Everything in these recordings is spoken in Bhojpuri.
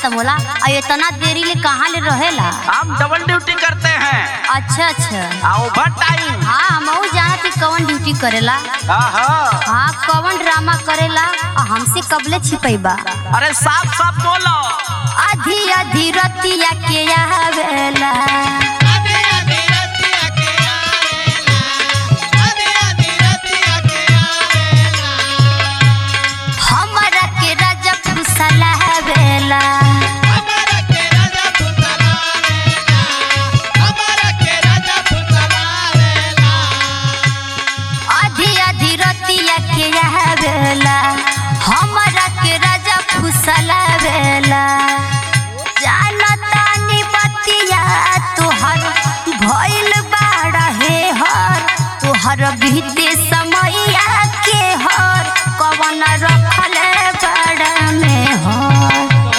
खत्म होला और इतना देरी ले कहाँ ले रहेला हम डबल ड्यूटी करते हैं अच्छा अच्छा आ ओवर टाइम हाँ हम जाना थी कौन ड्यूटी करेला आहा हाँ कौन ड्रामा करेला और हमसे कबले छिपैबा अरे साफ साफ बोलो आधी आधी रतिया के आवेला हमरा के राजा फुसलावेला आधी आधी रतिया के आवेला हमरा के राजा फुसलावेला जानतानी बतिया तोहर भइल बाड़ा हे हर तोहर बीते समैया के हर कवन रखले बड़ा में हर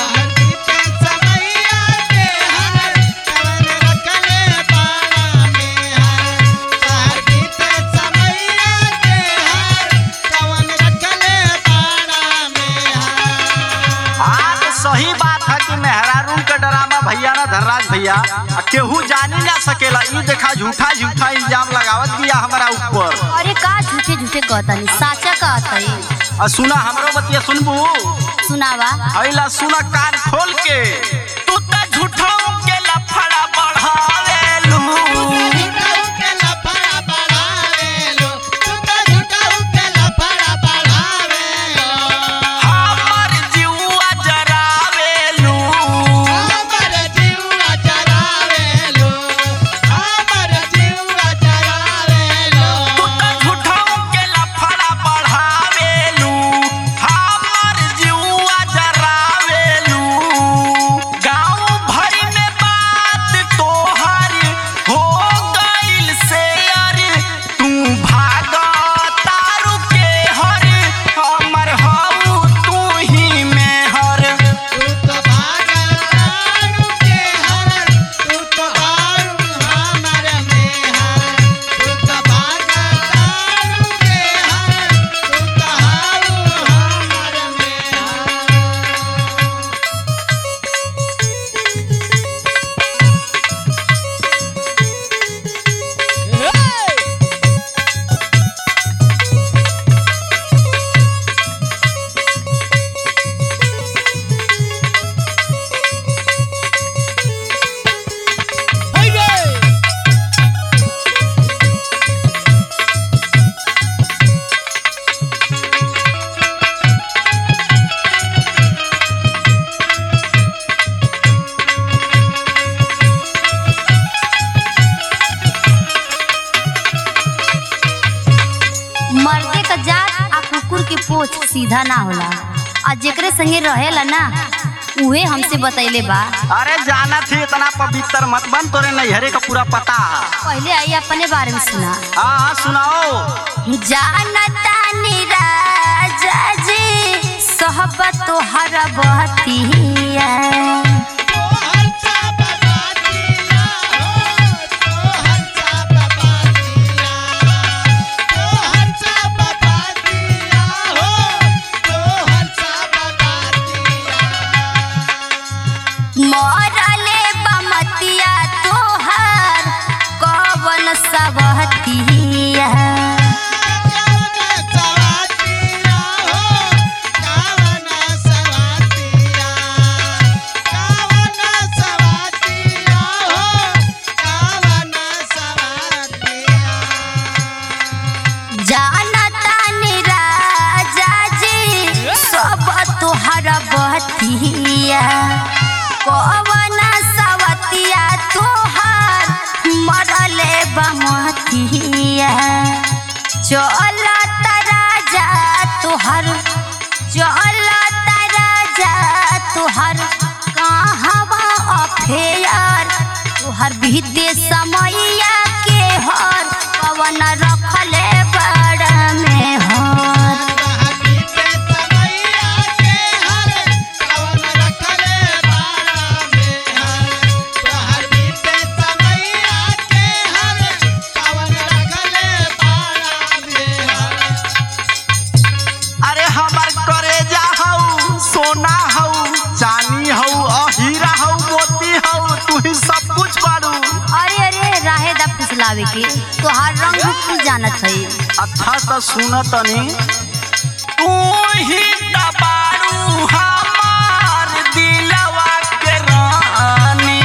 हाँ तो सही बात है कि मेहरारू का ड्रामा भैया ना धनराज भैया आ केहू जानी ना सकेला ई देखा झूठा झूठा इल्जाम लगावत दिया हमारा ऊपर अरे का झूठे झूठे कहतनी साचा कहतई आ सुना हमरो बतिया सुनबू सुनावा अइला सुना कान खोल के तू त झूठो के लफड़ा बढ़ावेलू हमर जीवा जरावेलू तू त झूठो के लफड़ा बढ़ावेलू हमर जीवा जरावेलू गांव भर में बात तोहर हो गइल शेयर तू भागा तारू के हर हमर हऊ तू ही में हर मर्दे का जात आ कुकुर के पोछ सीधा ना होला आ जेकरे संगे रहेला ना उहे हमसे बतैले बा अरे जाना थी इतना पवित्र मत बन तोरे नैहरे का पूरा पता है पहले आई अपने बारे में सुना हाँ हाँ सुनाओ जानता राजा जी सोहबत तोहर बहतिया मरले बमतिया तोहर कवन सबहतिया जानता राजा जी सब तोहर बहतिया कवन सवतिया तोहर मरले बमतिया चलत राजा तोहर चलत राजा तोहर कहवा अफेयर तोहर बीते समैया के हर पवन रखले बड़ में हर अरे हमार करेजा हऊ सोना हऊ चांदी हऊ के तोहार रंग रूप कुल जानत है अच्छा तो सुन तनी तू ही दबारू हमार दिलवा के रानी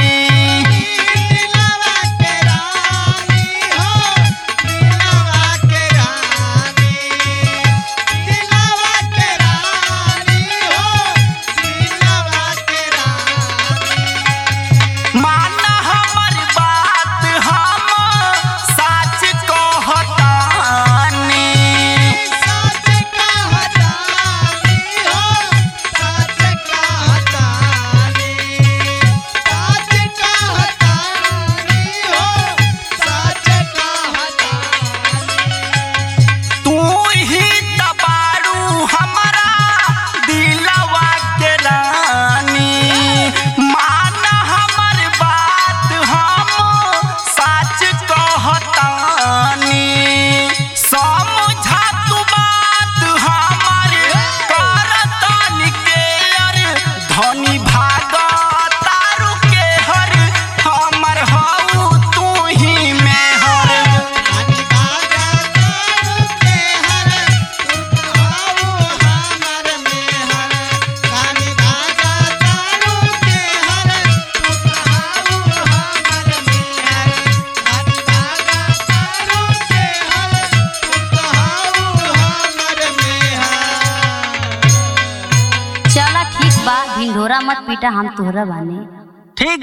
माना हमर बात हम सच कहतानी तू ही दबारू हमारा दिलवा के रानी माना हमर बात हम सच कहतानी समझा तू बात हमर करतानी के अर धनी भाग तारू के हर हमर हऊ तू ही में हर चला ठीक बा ढिंढोरा मत पीटा हम तोहरा बाने ठीक